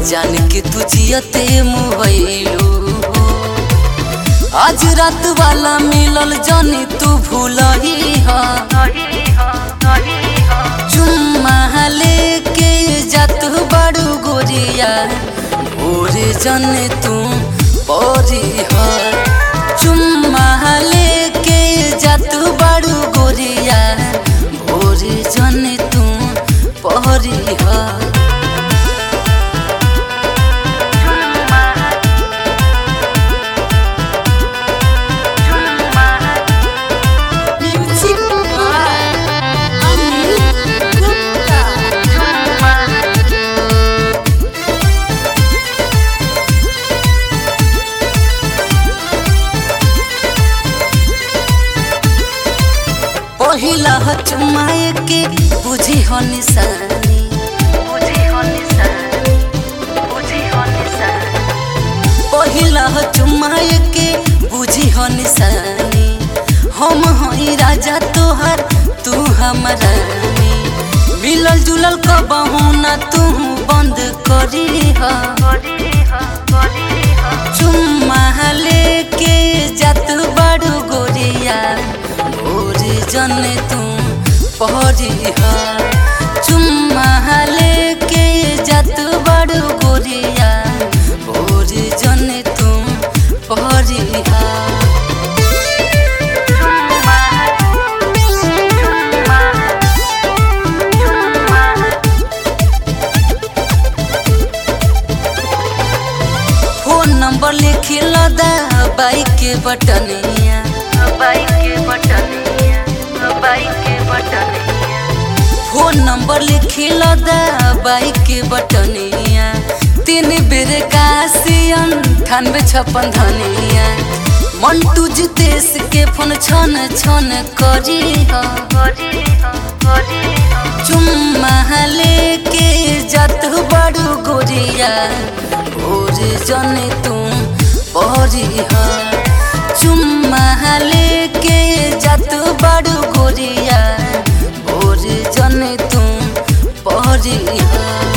जान के तू जियते मुहैलू आज रात वाला मिलल जानी तू भूलही हा चुम्मा लेके जात बड़ू गोरिया भोरे जाने तू परी हा चुम्मा लेके जात बड़ू गोरिया भोरे जाने तू परी हा Music by Anil Gupta. पहिला ह चुमाए के बुझी हो निशानी पहिला ह चुमाए के बुझी हो निशानी हम हई राजा तोहर तू हमारा मिलल जुलल कबहू ना तू बंद करी हा चुम्मा लेके जात बड़ू गोरिया भोरे जने तू पहरी हा चुम्मा लेके जात बड़ू गोरिया भोरे जने तू पहरी हा फोन नंबर लिखी लदा बाइक के बटनिया फोन नंबर लिखी लदा बाइक के बटनिया तीन बेर काशियन अठानवे छप्पन धनिया मंटू जितेश के फोन छन छन करी हा चुम्मा लेके जात बड़ू गोरिया भोरे जने तू परी हा चुम्मा लेके जात बड़ू गोरिया भोरे जने तू परी हा